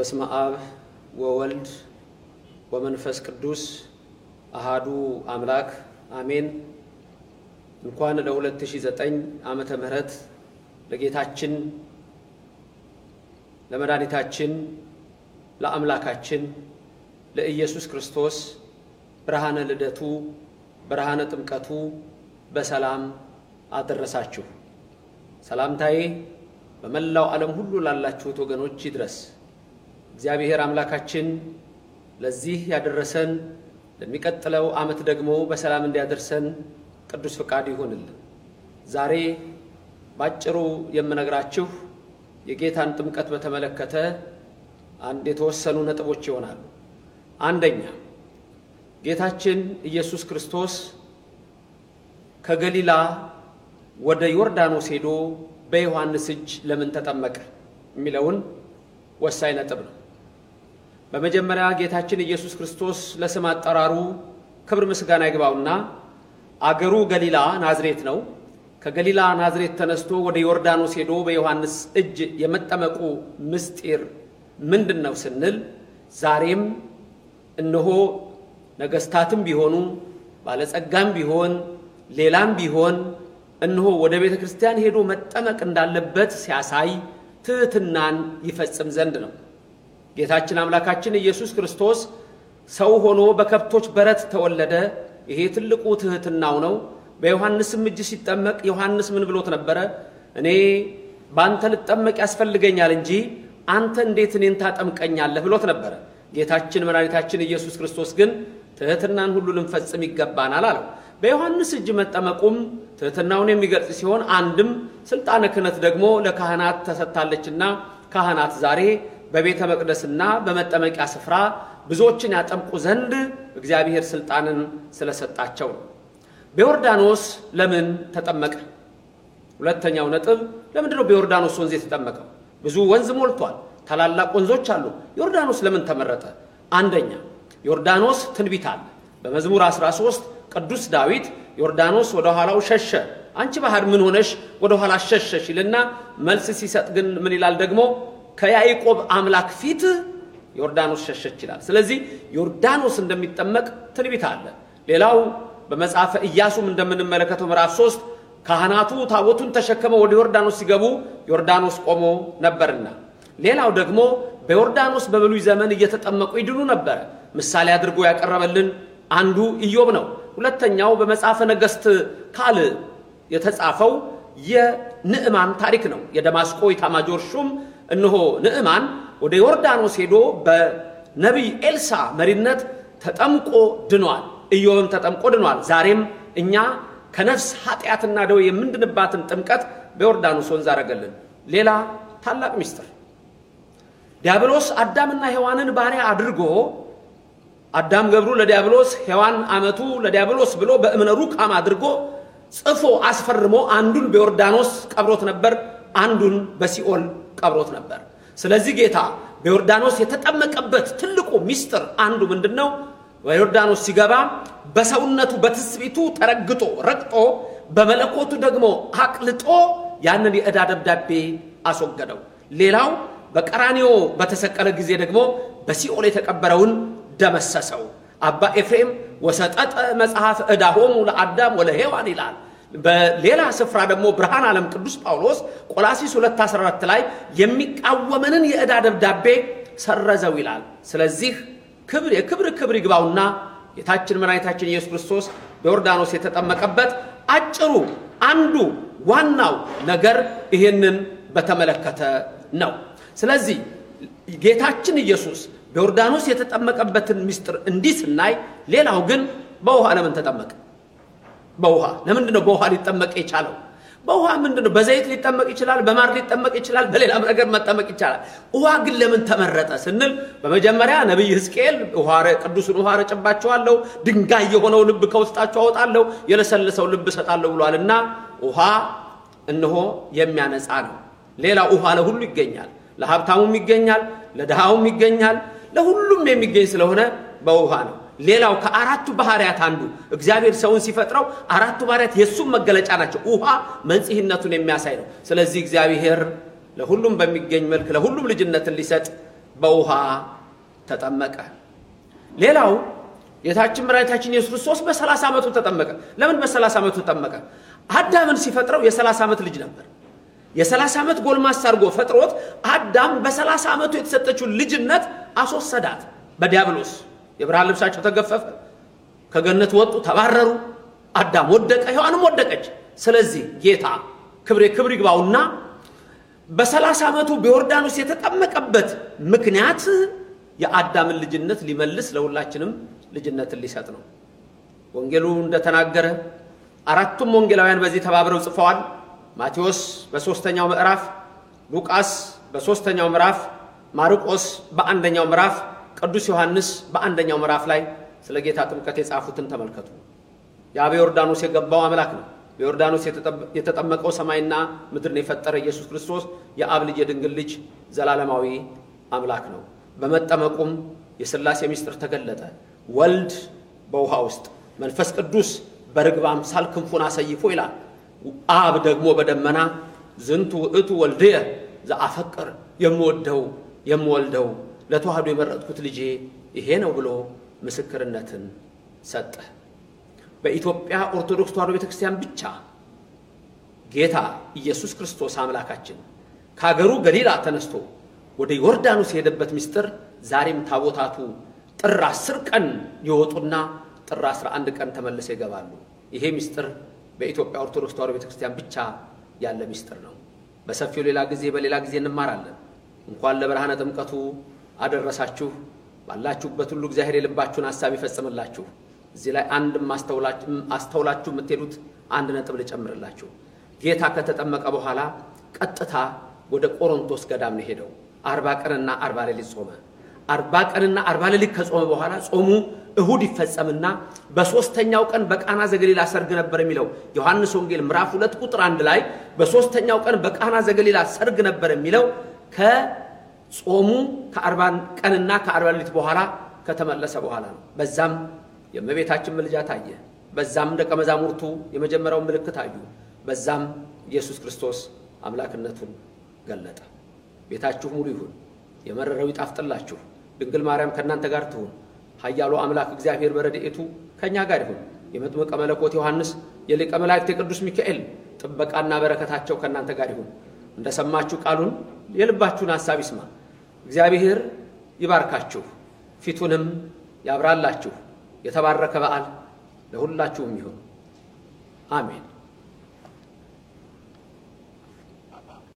በስመ አብ ወወልድ ወመንፈስ ቅዱስ አሃዱ አምላክ አሜን። እንኳን ለ2009 ዓመተ ምህረት ለጌታችን ለመድኃኒታችን ለአምላካችን ለኢየሱስ ክርስቶስ ብርሃነ ልደቱ ብርሃነ ጥምቀቱ በሰላም አደረሳችሁ። ሰላምታዬ በመላው ዓለም ሁሉ ላላችሁት ወገኖች ይድረስ። እግዚአብሔር አምላካችን ለዚህ ያደረሰን ለሚቀጥለው ዓመት ደግሞ በሰላም እንዲያደርሰን ቅዱስ ፍቃድ ይሆንልን። ዛሬ ባጭሩ የምነግራችሁ የጌታን ጥምቀት በተመለከተ አንድ የተወሰኑ ነጥቦች ይሆናሉ። አንደኛ ጌታችን ኢየሱስ ክርስቶስ ከገሊላ ወደ ዮርዳኖስ ሄዶ በዮሐንስ እጅ ለምን ተጠመቀ የሚለውን ወሳኝ ነጥብ ነው። በመጀመሪያ ጌታችን ኢየሱስ ክርስቶስ ለስም አጠራሩ ክብር ምስጋና ይግባውና አገሩ ገሊላ ናዝሬት ነው። ከገሊላ ናዝሬት ተነስቶ ወደ ዮርዳኖስ ሄዶ በዮሐንስ እጅ የመጠመቁ ምስጢር ምንድን ነው ስንል ዛሬም እነሆ ነገስታትም ቢሆኑ ባለጸጋም ቢሆን ሌላም ቢሆን እነሆ ወደ ቤተ ክርስቲያን ሄዶ መጠመቅ እንዳለበት ሲያሳይ ትሕትናን ይፈጽም ዘንድ ነው። ጌታችን አምላካችን ኢየሱስ ክርስቶስ ሰው ሆኖ በከብቶች በረት ተወለደ። ይሄ ትልቁ ትሕትናው ነው። በዮሐንስም እጅ ሲጠመቅ ዮሐንስ ምን ብሎት ነበረ? እኔ በአንተ ልጠመቅ ያስፈልገኛል እንጂ አንተ እንዴት እኔን ታጠምቀኛለህ ብሎት ነበረ። ጌታችን መድኃኒታችን ኢየሱስ ክርስቶስ ግን ትሕትናን ሁሉ ልንፈጽም ይገባናል አለው። በዮሐንስ እጅ መጠመቁም ትሕትናውን የሚገልጽ ሲሆን አንድም ስልጣነ ክህነት ደግሞ ለካህናት ተሰጥታለችና ካህናት ዛሬ በቤተ መቅደስና በመጠመቂያ ስፍራ ብዙዎችን ያጠምቁ ዘንድ እግዚአብሔር ስልጣንን ስለሰጣቸው ነው። በዮርዳኖስ ለምን ተጠመቀ? ሁለተኛው ነጥብ ለምንድን ነው በዮርዳኖስ ወንዝ የተጠመቀው? ብዙ ወንዝ ሞልቷል። ታላላቅ ወንዞች አሉ። ዮርዳኖስ ለምን ተመረጠ? አንደኛ ዮርዳኖስ ትንቢት አለ። በመዝሙር 13 ቅዱስ ዳዊት ዮርዳኖስ ወደ ኋላው ሸሸ፣ አንቺ ባህር ምን ሆነሽ ወደ ኋላ ሸሸሽ ይልና መልስ ሲሰጥ ግን ምን ይላል ደግሞ ከያዕቆብ አምላክ ፊት ዮርዳኖስ ሸሸች ይላል። ስለዚህ ዮርዳኖስ እንደሚጠመቅ ትንቢት አለ። ሌላው በመጽሐፈ ኢያሱም እንደምንመለከተው ምዕራፍ 3 ካህናቱ ታቦቱን ተሸክመው ወደ ዮርዳኖስ ሲገቡ ዮርዳኖስ ቆሞ ነበርና፣ ሌላው ደግሞ በዮርዳኖስ በብሉይ ዘመን እየተጠመቁ ይድኑ ነበረ። ምሳሌ አድርጎ ያቀረበልን አንዱ ኢዮብ ነው። ሁለተኛው በመጽሐፈ ነገሥት ካልዕ የተጻፈው የንዕማን ታሪክ ነው። የደማስቆ ኢታማጆር ሹም እነሆ ንዕማን ወደ ዮርዳኖስ ሄዶ በነቢይ ኤልሳ መሪነት ተጠምቆ ድኗል። ኢዮብም ተጠምቆ ድኗል። ዛሬም እኛ ከነፍስ ኃጢአትና ደዌ የምንድንባትን ጥምቀት በዮርዳኖስ ወንዝ አደረገልን። ሌላ ታላቅ ምስጢር ዲያብሎስ አዳምና ሔዋንን ባሪያ አድርጎ አዳም ገብሩ ለዲያብሎስ ሔዋን አመቱ ለዲያብሎስ ብሎ በእምነ ሩካም አድርጎ ጽፎ አስፈርሞ አንዱን በዮርዳኖስ ቀብሮት ነበር፣ አንዱን በሲኦል ቀብሮት ነበር። ስለዚህ ጌታ በዮርዳኖስ የተጠመቀበት ትልቁ ምስጢር አንዱ ምንድን ነው? በዮርዳኖስ ሲገባ በሰውነቱ በትስቢቱ ተረግጦ ረግጦ በመለኮቱ ደግሞ አቅልጦ ያንን የዕዳ ደብዳቤ አስወገደው። ሌላው በቀራኒዮ በተሰቀለ ጊዜ ደግሞ በሲኦል የተቀበረውን ደመሰሰው። አባ ኤፍሬም ወሰጠጠ መጽሐፍ ዕዳሆሙ ለአዳም ወለሔዋን ይላል። በሌላ ስፍራ ደግሞ ብርሃን ዓለም ቅዱስ ጳውሎስ ቆላሲስ 214 ላይ የሚቃወመንን የዕዳ ደብዳቤ ሰረዘው ይላል። ስለዚህ ክብር የክብር ክብር ይግባውና ጌታችን መድኃኒታችን ኢየሱስ ክርስቶስ በዮርዳኖስ የተጠመቀበት አጭሩ አንዱ ዋናው ነገር ይሄንን በተመለከተ ነው። ስለዚህ ጌታችን ኢየሱስ በዮርዳኖስ የተጠመቀበትን ምስጢር እንዲህ ስናይ፣ ሌላው ግን በውሃ ለምን ተጠመቀ? በውሃ ለምንድን ነው በውሃ ሊጠመቅ የቻለው? በውሃ ምንድን ነው? በዘይት ሊጠመቅ ይችላል፣ በማር ሊጠመቅ ይችላል፣ በሌላም ነገር መጠመቅ ይቻላል። ውሃ ግን ለምን ተመረጠ ስንል በመጀመሪያ ነቢይ ሕዝቅኤል ቅዱሱን ውሃ ረጭባቸዋለሁ፣ ድንጋይ የሆነው ልብ ከውስጣቸው አወጣለሁ፣ የለሰለሰው ልብ እሰጣለሁ ብሏልና ውሃ እነሆ የሚያነጻ ነው። ሌላ ውሃ ለሁሉ ይገኛል፣ ለሀብታሙም ይገኛል፣ ለድሃውም ይገኛል፣ ለሁሉም የሚገኝ ስለሆነ በውሃ ነው። ሌላው ከአራቱ ባህሪያት አንዱ እግዚአብሔር ሰውን ሲፈጥረው አራቱ ባህሪያት የእሱም መገለጫ ናቸው። ውሃ መንጽህነቱን የሚያሳይ ነው። ስለዚህ እግዚአብሔር ለሁሉም በሚገኝ መልክ ለሁሉም ልጅነትን ሊሰጥ በውሃ ተጠመቀ። ሌላው ጌታችን መድኃኒታችን ኢየሱስ ክርስቶስ በሰላሳ ዓመቱ ተጠመቀ። ለምን በሰላሳ ዓመቱ ተጠመቀ? አዳምን ሲፈጥረው የሰላሳ ዓመት ልጅ ነበር። የሰላሳ ዓመት ጎልማሳ አድርጎ ፈጥሮት አዳም በሰላሳ ዓመቱ የተሰጠችውን ልጅነት አስወሰዳት በዲያብሎስ የብርሃን ልብሳቸው ተገፈፈ፣ ከገነት ወጡ፣ ተባረሩ። አዳም ወደቀ፣ ሔዋንም ወደቀች። ስለዚህ ጌታ ክብሬ ክብር ይግባውና በሰላሳ ዓመቱ በዮርዳኖስ የተጠመቀበት ምክንያት የአዳምን ልጅነት ሊመልስ ለሁላችንም ልጅነትን ሊሰጥ ነው። ወንጌሉ እንደተናገረ አራቱም ወንጌላውያን በዚህ ተባብረው ጽፈዋል። ማቴዎስ በሦስተኛው ምዕራፍ፣ ሉቃስ በሦስተኛው ምዕራፍ፣ ማርቆስ በአንደኛው ምዕራፍ፣ ቅዱስ ዮሐንስ በአንደኛው ምዕራፍ ላይ ስለ ጌታ ጥምቀት የጻፉትን ተመልከቱ። ያ በዮርዳኖስ የገባው አምላክ ነው። በዮርዳኖስ የተጠመቀው ሰማይና ምድርን የፈጠረ ኢየሱስ ክርስቶስ የአብ ልጅ የድንግል ልጅ ዘላለማዊ አምላክ ነው። በመጠመቁም የሥላሴ ምስጢር ተገለጠ። ወልድ በውሃ ውስጥ መንፈስ ቅዱስ በርግብ አምሳል ክንፉን አሰይፎ ይላል። አብ ደግሞ በደመና ዝንቱ ውእቱ ወልድየ ዘአፈቅር የምወደው የምወልደው ለተዋህዶ የመረጥኩት ልጄ ይሄ ነው ብሎ ምስክርነትን ሰጠ። በኢትዮጵያ ኦርቶዶክስ ተዋህዶ ቤተ ክርስቲያን ብቻ ጌታ ኢየሱስ ክርስቶስ አምላካችን ከአገሩ ገሊላ ተነስቶ ወደ ዮርዳኖስ የሄደበት ምስጢር ዛሬም ታቦታቱ ጥር አስር ቀን ይወጡና ጥር 11 ቀን ተመልሰው ይገባሉ። ይሄ ምስጢር በኢትዮጵያ ኦርቶዶክስ ተዋህዶ ቤተ ክርስቲያን ብቻ ያለ ምስጢር ነው። በሰፊው ሌላ ጊዜ በሌላ ጊዜ እንማራለን። እንኳን ለብርሃነ ጥምቀቱ አደረሳችሁ። ባላችሁበት ሁሉ እግዚአብሔር የልባችሁን ሀሳብ ይፈጽምላችሁ። እዚህ ላይ አንድ አስተውላችሁ የምትሄዱት አንድ ነጥብ ልጨምርላችሁ። ጌታ ከተጠመቀ በኋላ ቀጥታ ወደ ቆሮንቶስ ገዳም ነው ሄደው አርባ ቀንና አርባ ሌሊት ጾመ። አርባ ቀንና አርባ ሌሊት ከጾመ በኋላ ጾሙ እሁድ ይፈጸምና በሦስተኛው ቀን በቃና ዘገሊላ ሰርግ ነበር የሚለው ዮሐንስ ወንጌል ምዕራፍ ሁለት ቁጥር አንድ ላይ በሦስተኛው ቀን በቃና ዘገሊላ ሰርግ ነበር የሚለው ከጾሙ ከአርባ ቀንና ከአርባ ሌሊት በኋላ ከተመለሰ በኋላ ነው። በዛም የእመቤታችን ምልጃ ታየ። በዛም ደቀ መዛሙርቱ የመጀመሪያውን ምልክት አዩ። በዛም ኢየሱስ ክርስቶስ አምላክነቱን ገለጠ። ቤታችሁ ሙሉ ይሁን፣ የመረረው ይጣፍጥላችሁ። ድንግል ማርያም ከእናንተ ጋር ትሁን። ኃያሉ አምላክ እግዚአብሔር በረድኤቱ ከእኛ ጋር ይሁን። የመጥምቀ መለኮት ዮሐንስ የሊቀ መላእክት የቅዱስ ሚካኤል ጥበቃና በረከታቸው ከእናንተ ጋር ይሁን። እንደሰማችሁ ቃሉን የልባችሁን ሐሳብ ይስማ። እግዚአብሔር ይባርካችሁ፣ ፊቱንም ያብራላችሁ። የተባረከ በዓል ለሁላችሁም ይሁን። አሜን።